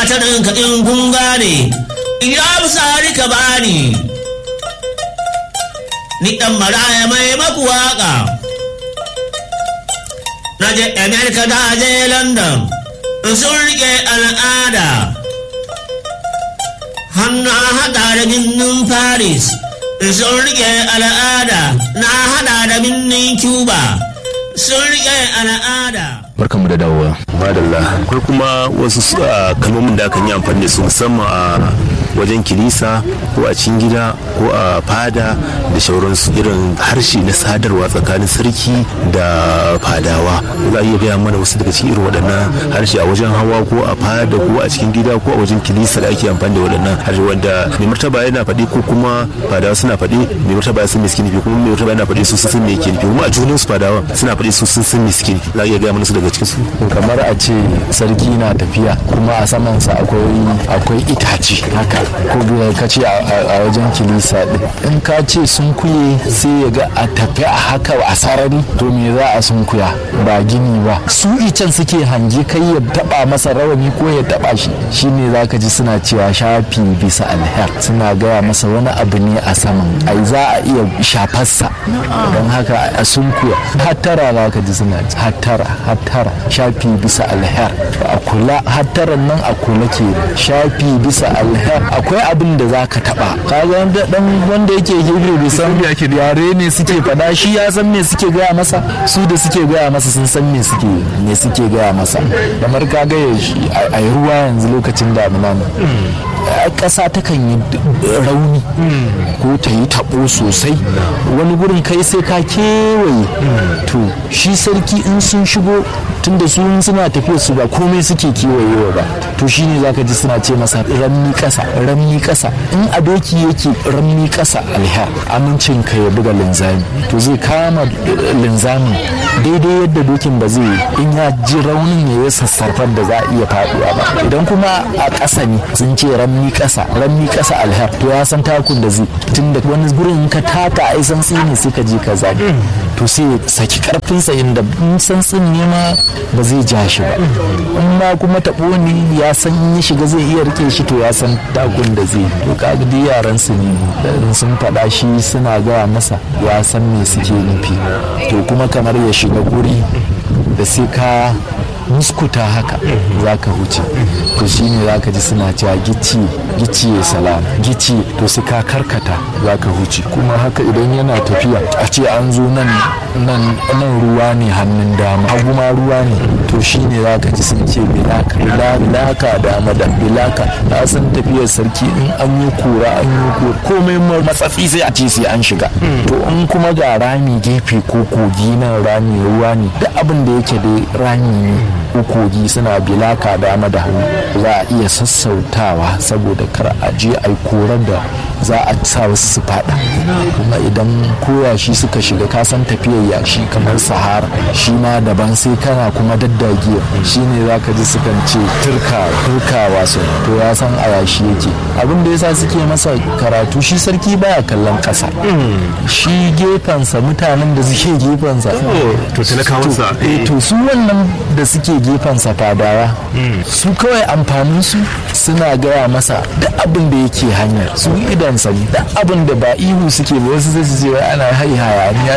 gatarin ka in kun gane ya sari ka bani ni dan maraya mai maku waka na je america da je london sun rike al'ada hannu hada da birnin paris sun rike al'ada na hada da birnin cuba sun rike al'ada barkanmu da dawowa madalla akwai kuma wasu kalmomin da akan yi amfani da su musamman a wajen kilisa ko a cikin gida ko a fada da shauransu irin harshe na sadarwa tsakanin sarki da fadawa za a iya gaya mana wasu daga cikin irin waɗannan harshe a wajen hawa ko a fada ko a cikin gida ko a wajen kilisa da ake amfani da waɗannan harshe wanda mai martaba yana faɗi ko kuma fadawa suna faɗi mai martaba ya san me suke nufi kuma mai martaba yana faɗi su sun san me yake nufi kuma a junan su fadawa suna faɗi su sun san me suke nufi za a iya gaya mana su daga cikin su kamar a ce sarki na tafiya kuma a samansa akwai akwai itace haka ko ka ce a wajen kilisa din in ka ce sun kuye sai ya ga a tafi a haka a sarari to me za a sun kuya ba gini ba su icen suke hange kai ya taba masa rawani ko ya taba shi shine za ka ji suna cewa shafi bisa alher suna gaya masa wani abu ne a saman ai za a iya shafarsa don haka a sun kuya hattara za ka ji suna hattara hattara shafi bisa alher a kula hattaran nan a kula ke shafi bisa alher akwai abin da za ka taba kaga dan wanda yake hebrew bai san yare ne suke fada shi ya san me suke gaya masa su da suke gaya masa sun san me suke me suke gaya masa kamar ka ga a yi ruwa yanzu lokacin damina ne ƙasa takan yi rauni ko ta yi taɓo sosai wani gurin kai sai ka kewaye to shi sarki in sun shigo tunda su suna tafiya su ba komai suke kewayewa ba to shine zaka ji suna ce masa ramni ƙasa ramni ƙasa in a doki yake ramni ƙasa alher amincin ka ya buga linzami to zai kama linzamin daidai yadda dokin ba zai in ya ji raunin ya yi sassarfar da za a iya faɗuwa ba idan kuma a ƙasa ne sun ce ramni ƙasa ramni ƙasa alher to ya san takun da zai tunda wani gurin ka taka ai santsi ne sai ka je ka zaɓi to sai ya saki karfinsa inda in santsin ne ma ba zai ja shi ba in ma kuma taɓo ne ya san in ya shiga zai iya rike shi to ya san takun da zai to kaga duk yaran su ne in sun faɗa shi suna gaya masa ya san me suke nufi to kuma kamar ya shiga guri da sai ka muskuta haka za ka huce to shi ne za ka ji suna cewa gici gici ya salama gici to sai ka karkata za ka huce kuma haka idan yana tafiya a ce an zo nan nan ruwa ne hannun dama hagu ma ruwa ne to shi ne za ka ji sun ce bilaka bilaka dama da bilaka na san tafiyar sarki in an yi kura an yi kura komai matsatsi sai a ce sai an shiga to in kuma ga rami gefe ko kogi nan rami ruwa ne duk abin da yake da rami ne kogi suna bilaka dama da hannu za a iya sassautawa saboda kar a je a yi korar da za a sa wasu su fada kuma idan koyashi suka shiga kasan tafiyar yashi kamar sahara shi ma daban sai kana kuma daddagiya shi ne za ka ji sukan ce turka turkawa su to ya san a yashi yake abin da yasa suke masa karatu shi sarki baya kallon kasa shi gefensa mutanen da suke gefensa to talakawansa to su wannan da suke gefensa fadawa su kawai amfanin su suna gaya masa duk abin da yake hanyar su idan sani duk abin da ba ihu suke ba wasu zai ce ana hai hayaniya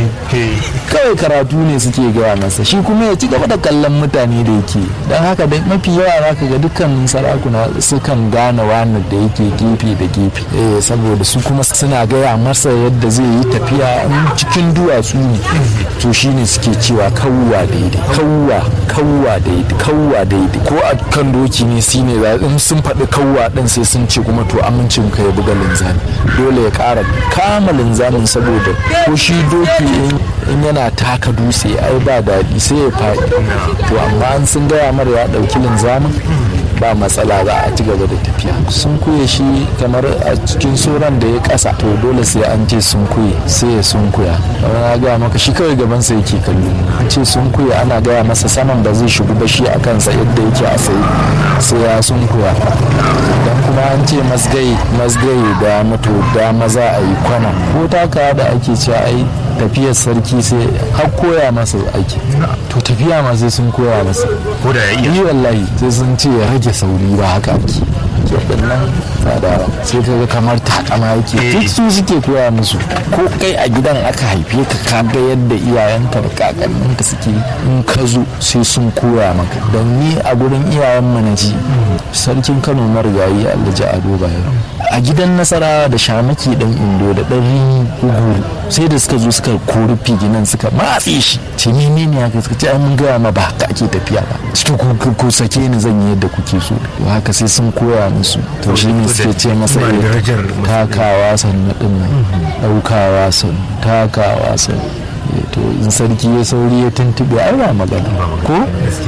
kawai karatu ne suke gaya masa shi kuma ya ci gaba da kallon mutane da yake don haka da mafi yawa za ka ga dukkan sarakuna sukan gane wani da yake gefe da gefe saboda su kuma suna gaya masa yadda zai yi tafiya cikin duwatsu ne to shine suke cewa kawwa daidai kawwa kawwa daidai kawwa daidai ko a kan doki ne shine in sun faɗi kawwa ɗin sai sun ce kuma to amincin ka ya buga linzami dole ya ƙara kama linzamin saboda ko shi doki in yana taka dutse ai ba daɗi sai ya faɗi to amma an sun gaya mara ya ɗauki linzamin ba matsala za a ci gaba da tafiya sun kuye shi kamar a cikin sauran da ya kasa to dole sai an ce sun kuye sai ya sun kuya kamar na gaya maka shi kawai gaban sa yake kallo an ce sun kuye ana gaya masa saman ba zai shigo ba shi a kansa yadda yake a sai sai ya sun kuya dan kuma an ce masgai masgai da mutu da maza a yi kwana ko taka da ake cewa ai tafiyar sarki sai har koya masa aiki to tafiya ma sai sun koya masa ko da ya iya yi wallahi sai sun ce ya rage sauri ba haka ake waɗannan tsadawa sai ka ga kamar takama yake duk su suke koya musu ko kai a gidan aka haife ka ka ga yadda iyayenka da kakanninka suke in ka zo sai sun koya maka don ni a gurin iyayen mu na ji sarkin kano marigayi alhaji ado bayero a gidan nasara da shamaki dan indo da dan rini uguru sai da suka zo suka kori figinan suka matse shi ce mene ne haka suka ce ai mun gaya ma ba haka ake tafiya ba ciki ku ku sake ni zan yi yadda kuke so to haka sai sun koya musu to shi ne suke ce masa Ba eh, darajar takawa sannu din nan daukawa sannu takawa sannu Eh, to in sarki ya sauri ya tuntube ai ba magana ko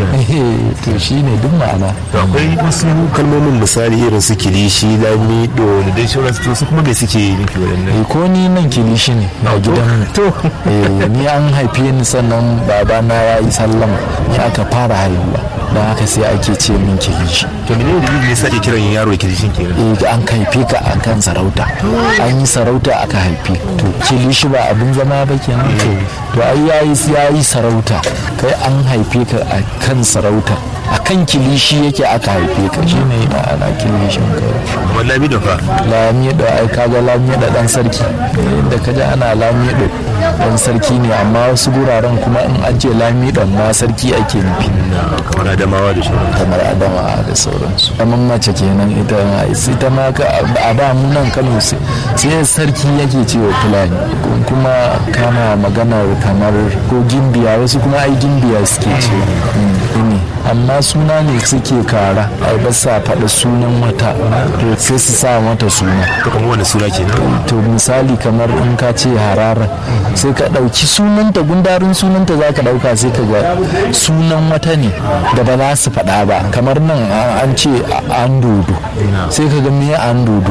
Eh, to shine duk ma'ana to akwai wasu kalmomin misali irin su kilishi lamido da dai sauransu to su kuma me suke nufi waɗannan Eh, ko ni nan kilishi ne a gidan to Eh, ni an haife ni sannan babana ya yi sallama ni aka fara haihuwa don haka sai ake ce min kilishi to menene dalilin da yasa ake kiran yaro kilishin kenan Eh, an haife ka a kan sarauta an yi sarauta aka haife to kilishi ba abin zama ba kenan to to ai yayi yayi sarauta kai an haife ka a kan sarauta a kan kilishi yake aka haife ka shine ma'ana kilishin ka amma lamido fa lamido ai kaga lamido dan sarki inda ka ji ana lamido dan sarki ne amma wasu guraren kuma in an ce lamidon ma sarki ake nufi na kamar adamawa da sauran kamar adama da sauransu kamar mace kenan ita ita ma ka a da mu nan kano sai sai sarki yake cewa fulani kuma kana maganar kamar ko gimbiya wasu kuma ai gimbiya suke ce ne amma suna ne suke kara ai ba sa faɗa sunan wata to sai su sa mata suna to kamar wani suna kenan to misali kamar in ka ce harara sai ka ɗauki sunanta gundarin sunanta za ka ɗauka sai ka ga sunan wata ne da ba za su faɗa ba kamar nan a- an ce a- an dodo sai ka ga me an dodo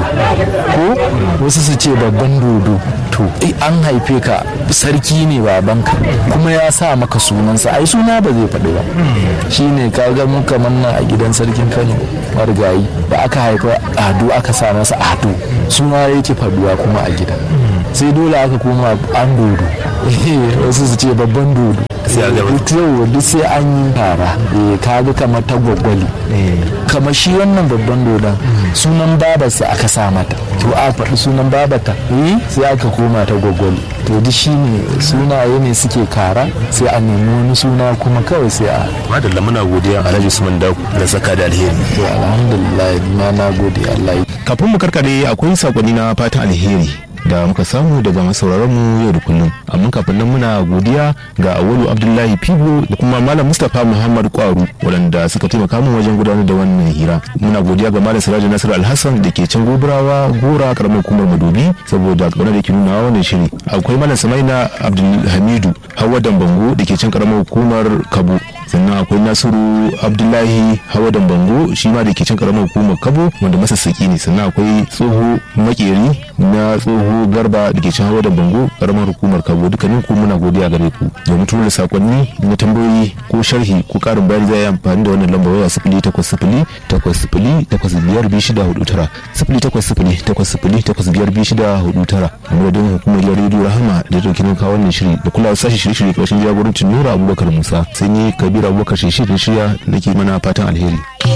ko wasu su ce babban dodo to eh, an haife ka sarki ne babanka kuma ya sa maka sunansa ai suna ba zai faɗi ba shine ka ga mu kamar nan a gidan sarkin kano marigayi da aka haifa ado aka sa masa ado suna yake faduwa kuma a gida sai dole aka koma an dodo wasu su ce babban dodo Sai a gaba. duk yau duk sai an yi tara Eh, ka ga kamar ta gwaggwali kamar shi wannan babban dodon sunan babarsa aka sa mata to a faɗi sunan babata eh sai aka koma ta gwaggwali to duk shi ne sunaye ne suke kara sai a nemi wani suna kuma kawai sai a madalla muna godiya alhaji usman da da saka da alheri to alhamdulillah ni ma na gode Allah ya kafin mu karkare akwai sakonni na fatan alheri da muka samu daga masauraran mu yau da kullum amma kafin nan muna godiya ga awalu abdullahi fibo da kuma malam mustapha muhammad kwaru waɗanda suka taimaka min wajen gudanar da wannan hira muna godiya ga malam sirajin nasiru alhassan da ke can gobirawa gora karamar hukumar madobi saboda kaunar da ke nuna wannan shiri akwai malam samaina abdulhamidu hawa dambango da ke can karamar hukumar kabo sannan akwai nasiru abdullahi hawa dambango shi ma da ke can karamar hukumar kabo wanda masassaki ne sannan akwai tsoho makeri na tsoho garba da ke can hawa dambango karamar hukumar kabo dukkanin ku muna godiya gare ku domin tura sakonni na tambayoyi ko sharhi ko karin bayani zai yi amfani da wannan lambar waya sifili takwas sifili takwas sifili takwas biyar biyu shida hudu tara sifili takwas sifili takwas sifili takwas biyar biyu shida hudu tara a madadin hukumar gidan rediyo rahama da ta dauki kawo wannan shiri da kula sashi shirye-shirye ƙarshen jagorancin nura abubakar musa sai ni kabiru abubakar shi shirya nake mana fatan alheri